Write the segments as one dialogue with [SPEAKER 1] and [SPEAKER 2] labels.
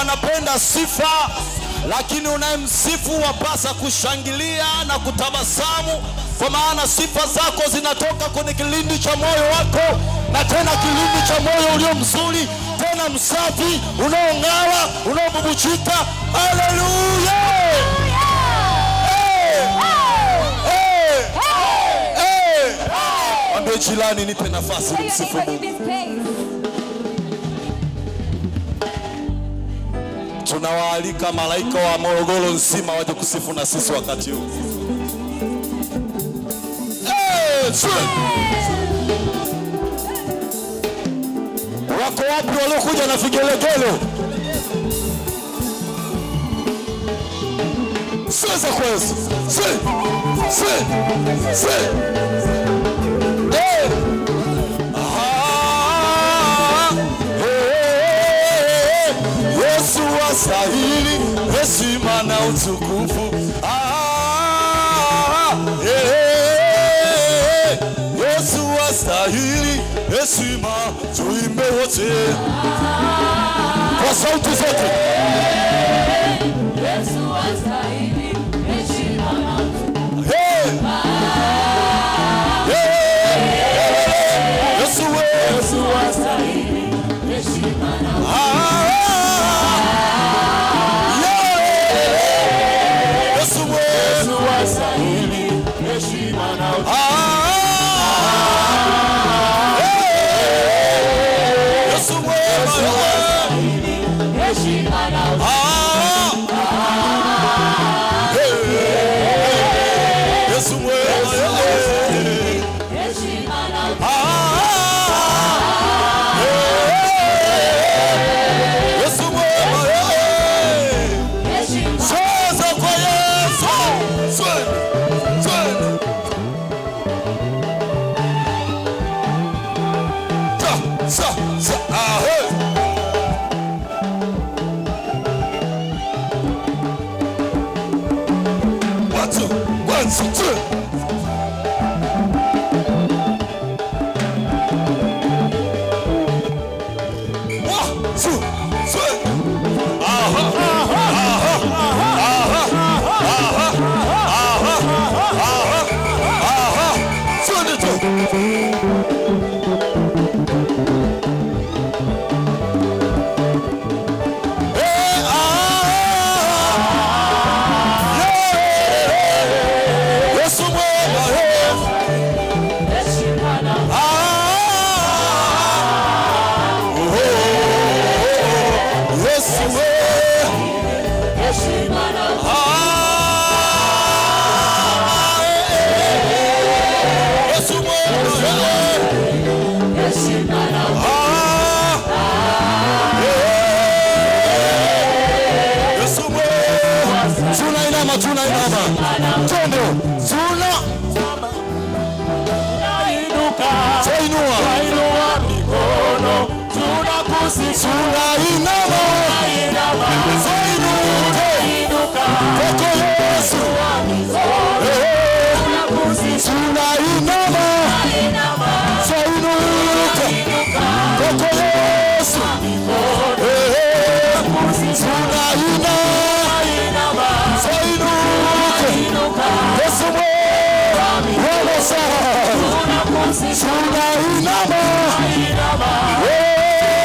[SPEAKER 1] anapenda sifa, lakini unayemsifu wapasa kushangilia na kutabasamu, kwa maana sifa zako zinatoka kwenye kilindi cha moyo wako, na tena kilindi cha moyo ulio mzuri, tena msafi, unaong'ara, unaobubuchika. Haleluya! Eh! Eh! Eh! Mwambie jirani, nipe nafasi nimsifu Mungu. Tunawaalika malaika wa Morogoro nzima waje kusifu na sisi wakati huu. Eh, twe. Wako wapi waliokuja na vigelegele? Siweza kuweza. Si. Si. Si. Eh. Ah, eh, Yesu wastahili heshima na utukufu. Ah, eh, Yesu wastahili heshima, tuimbe wote kwa sauti zote. Hey! Hey! Yesu we. Ah, yeah. Yesu we. Ah, hey. Yesu we. Ah, hey. Yesu we. Ah, hey. Yesu we. Sasa kwa Yesu. Twende, twende. Ta, sa, sa, ah, hey. One, two, one, two, two. One, two, three. Aha, aha, aha, aha, aha, aha, aha. Twende tu. Eh, ah, yeah. Yesu mwema, eh. Ah, oh, Yesu we. Ah, eh, eh. Yesu mwema, eh. Ah, eh. Yesu mwema. Tunainama, tunainama. Twende. Tuna Tainua. Tunainama. Zainuke. Kwako Yesu. Eh, Tunainama. Zainuke. Kwako Yesu. Eh, Tunainama. Zainuke. Yesu mwema. Wewe sana. Tunainama. Eh,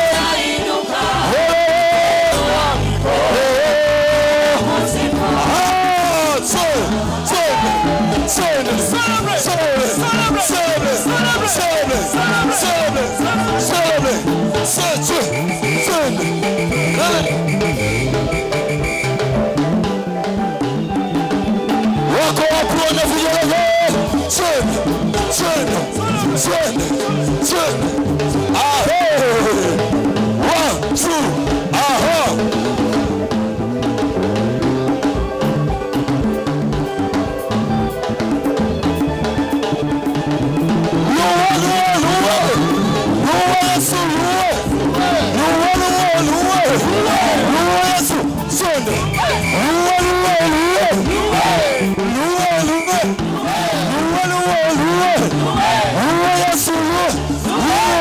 [SPEAKER 1] wako wapi wenye vigelegele? Twende, twende, twende, twende. Ahe. One, two, aha. Yesu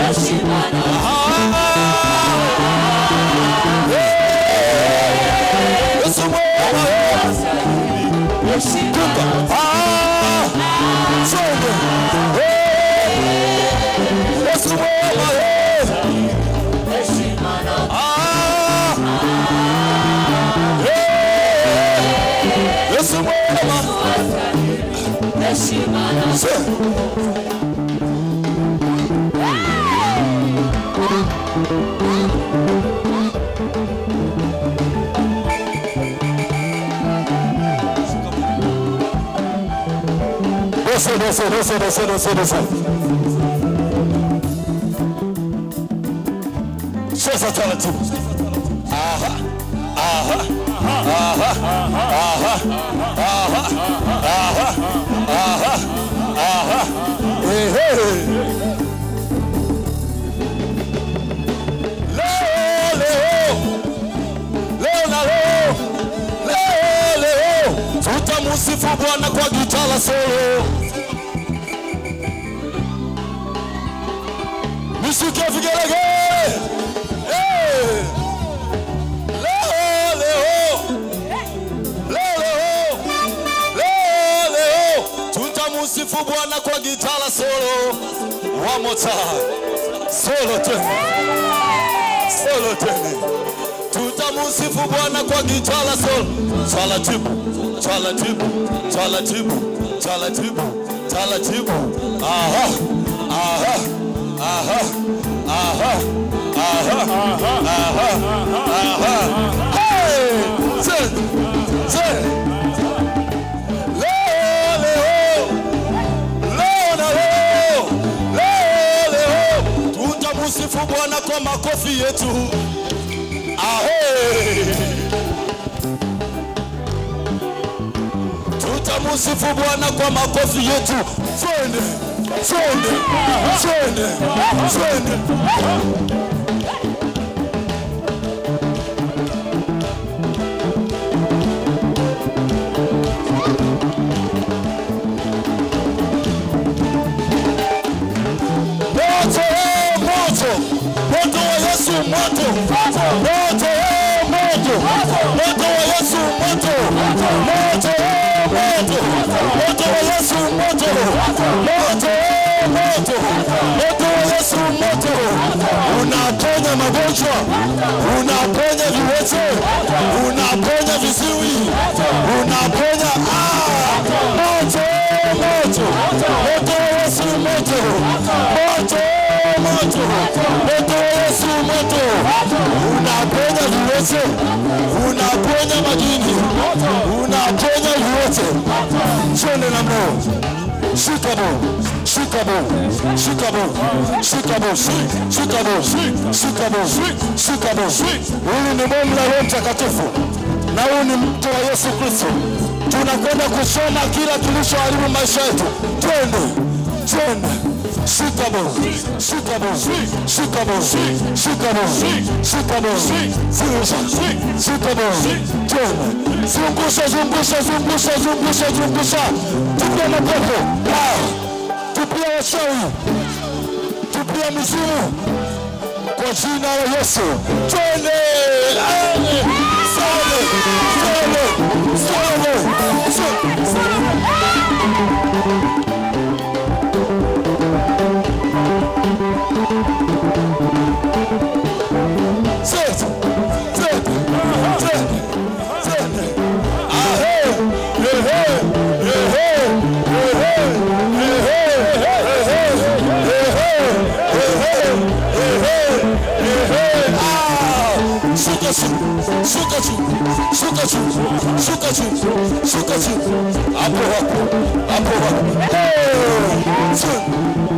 [SPEAKER 1] Yesu mwema, Kumba. Ah, Songe. Eh, Yesu mwema, eh. Ah, eh, Yesu mwema. Se- Desce, desce, desce, desce, desce, desce. Cheza taratibu. Aha, aha, aha, aha, aha, aha, aha, aha. Ehe. Leo, leo, leo na leo, leo, leo, tutamusifu Bwana kwa gitaa la solo. Nisikie vigelegele. Eh. Leo, leo, leo, leo, leo, leo, tutamusifu Bwana kwa gitaa la solo. One more time. Solo tena. Solo tena. Tutamusifu Bwana kwa gitaa la solo. Taratibu, taratibu, taratibu, taratibu, taratibu. Aha, aha, aha, aha, aha, aha, aha. Hey! Say, say. Leo, leo, leo na leo, leo, leo, tutamusifu Bwana kwa makofi yetu. Ahe. Tutamusifu Bwana kwa makofi yetu. Twende, twende, twende, twende. Moto, eh, moto, moto wa Yesu, moto, moto, eh, moto, moto wa Yesu, moto, moto, eh, moto, moto wa Yesu, moto, moto, eh, moto, moto wa Yesu, moto. Unaponya magonjwa, unaponya viwete, unaponya viziwi, unaponya ah, moto, eh, moto, moto wa Yesu, moto, moto, moto, moto wa Yesu, moto. Unaponya viwete, unaponya majini, unaponya viwete. Twende na Mungu. Shika Mungu, shika Mungu, shika Mungu, shika Mungu, shika Mungu, shika Mungu, shika Mungu. Hili ni bomu la Roho Mtakatifu na huu ni mto wa Yesu Kristo. Tunakwenda kusoma kila kilichoharibu maisha yetu. Twende, twende. Shika Mungu, shika Mungu, shika Mungu, shika Mungu, shika Mungu. Zungusha, shika Mungu. Twende. Zungusha, zungusha, zungusha, zungusha, zungusha. Tupia mapepo. Ah. Tupia wachawi. Tupia mizimu kwa jina la Yesu. Twende. Amen. Twende. Twende. Twende. Twende. Twende. Twende. Twende. Twende. Ahe. Ehe. Ehe. Ehe. Ehe. Ehe. Ehe. Ah. Shuka chini, shuka chini, shuka chini, shuka chini, shuka chini. Hapo hapo, hapo hapo. Hey! Chini.